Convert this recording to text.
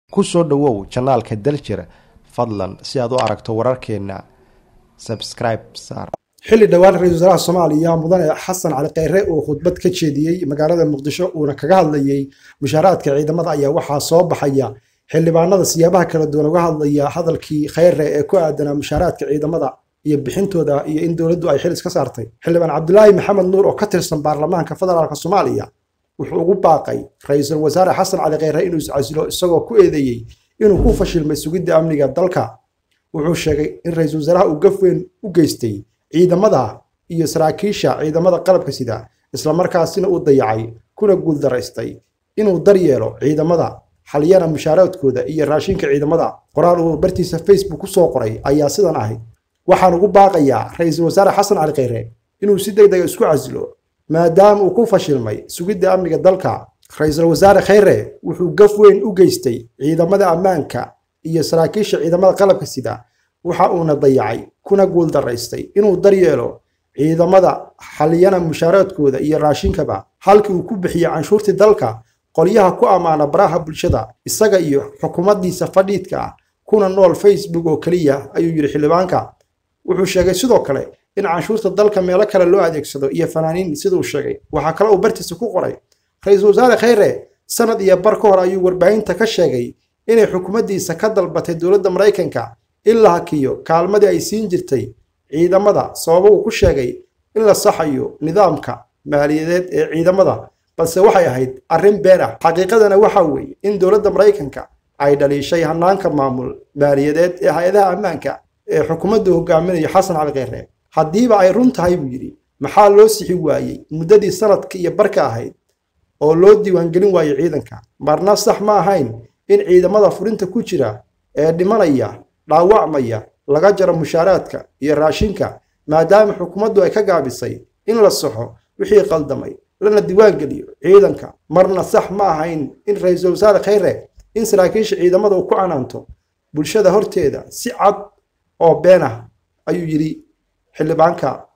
ku soo dhowow janaalka daljir fadlan si aad u aragto wararkeena subscribe saar xilli dhowaan ra-isul wasaaraha soomaaliya mudane xasan cali kheyre uu khudbad ka jeediyey magaalada muqdisho uuna kaga hadlayey mushaaraadka ciidamada ayaa waxaa soo baxaya xildhibaanada siyaabaha kala duwan uga hadlaya hadalkii kheyre ee ku aadanaa mushaaraadka ciidamada iyo bixintooda iyo in dowladdu ay xil iska saartay xildhibaan cabdulaahi maxamed nuur oo ka tirsan baarlamaanka federaalk soomaaliya wuxuu ugu baaqay ra-iisul wasaare xasan cali kheyre inuu iscasilo isagoo ku eedeeyey inuu ku fashilmay sugidda amniga dalka wuxuu sheegay in ra-iisul wasaaraha uu gaf weyn u geystay ciidamada iyo saraakiisha ciidamada qalabka sida islamarkaasina uu dayacay kuna guuldaraystay inuu daryeelo ciidamada xaliyana mushaaraadkooda iyo raashinka ciidamada qoraal uu bartiisa facebook ku soo qoray ayaa sidan ahayd waxaan ugu baaqayaa ra-iisul wasaare xasan cali kheyre inuu si deg dega isku casilo maadaama uu ku fashilmay sugidda amniga dalka ra-iisul wasaare kheyre wuxuu gaf weyn u geystay ciidamada ammaanka iyo saraakiisha ciidamada qalabka sida waxa uuna dayacay kuna guuldaraystay inuu daryeelo ciidamada xaliyana mushaaraadkooda iyo raashinkaba halkii uu ku bixiyey canshuurtii dalka qolyaha ku ammaana baraha bulshada isaga iyo xukuumaddiisa fadhiidka ah kuna nool facebook oo keliya ayuu yidhi xildhibaanka wuxuu sheegay sidoo kale in canshuurta dalka meelo kale loo adeegsado iyo fanaaniin siduu sheegay waxaa kale uu bartiisa ku qoray ra-iisul wasaare kheyre sanad iyo bar ka hor ayuu warbaahinta ka sheegay inay xukuumaddiisa ka dalbatay dowladda maraykanka in la hakiyo kaalmadii ay siin jirtay ciidamada sababo uu ku sheegay in la saxayo nidaamka maaliyadeed ee ciidamada balse waxay ahayd arrin been ah xaqiiqadana waxa weeye in dowladda maraykanka ay dhaliishay hanaanka maamul maaliyadeed ee hay-adaha ammaanka ee xukuumaddu hogaaminayo xasan cali kheyre haddiiba ay run tahay buu yidhi maxaa loo sixi waayey muddadii sanadka iyo barka ahayd oo loo diiwaangelin waayey ciidanka marna sax ma ahayn in ciidamada furinta ku jira ee dhimanaya dhaawacmaya laga jaro mushaaraadka iyo raashinka maadaama xukuumaddu ay ka gaabisay in la saxo wixii qaldamay lana diiwaangeliyo ciidanka marna sax ma ahayn in ra-iisul wasaare kheyre in saraakiisha ciidamada uu ku canaanto bulshada horteeda si cad oo been ah ayuu yidhi xildhibaanka